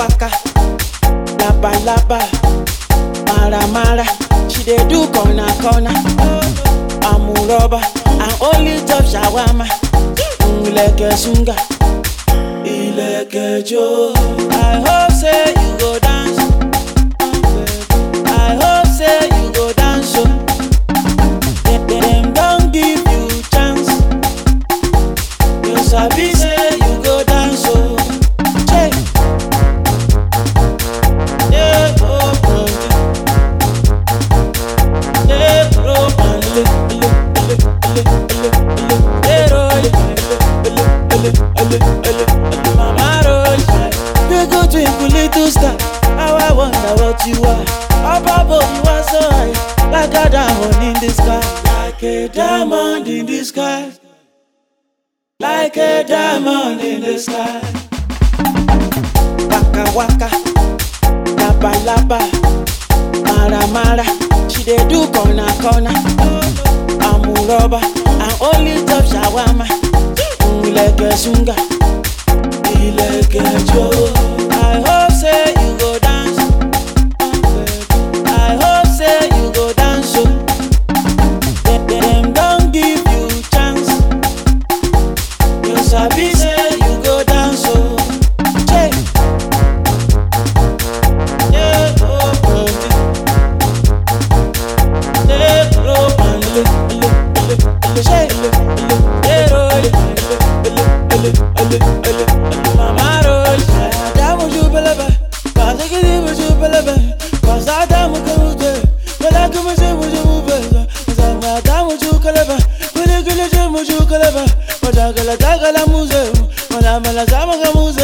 waka, laba laba, mara mara. She dey do corner corner. Amuroba and only top shawama. Ileke sunga, ileke jo. I hope say you go dance. I hope say you go dance. Oh. Dem- Dem don give you chance. You sabi say you go dance. Oh. Che. Yeah, oh, oh, yeah. Yeah, oh, oh, le, le, le, le, le, le. Yeah, oh, le, le, le, le, le, le. Mama roll. You go twinkle little star. How I wonder what you are. Up above you are so high, like a diamond in the sky, like a diamond in the sky, like a diamond in the sky. Waka waka, laba laba, mara mara. She dey do corner corner. Amuroba and only top shawama. Ileke sunga, ileke jo. I hope say you go dance. I hope say you go dance. Oh. Dem- Dem don give you chance. You sabi say you go dance. Oh. Che. Yeah, oh, oh, yeah, oh, oh, le, le, le, le, che, le, le, yeah, oh, le, le, le, le, le, le, mama roll. Adamu jubelebe, kazakiri mujubelebe, kazadamu kamute, melaki muje muje mubeza, zami adamu jukelebe, guli guli je mujukelebe, madagala dagala muze, mala mala zama kamuze.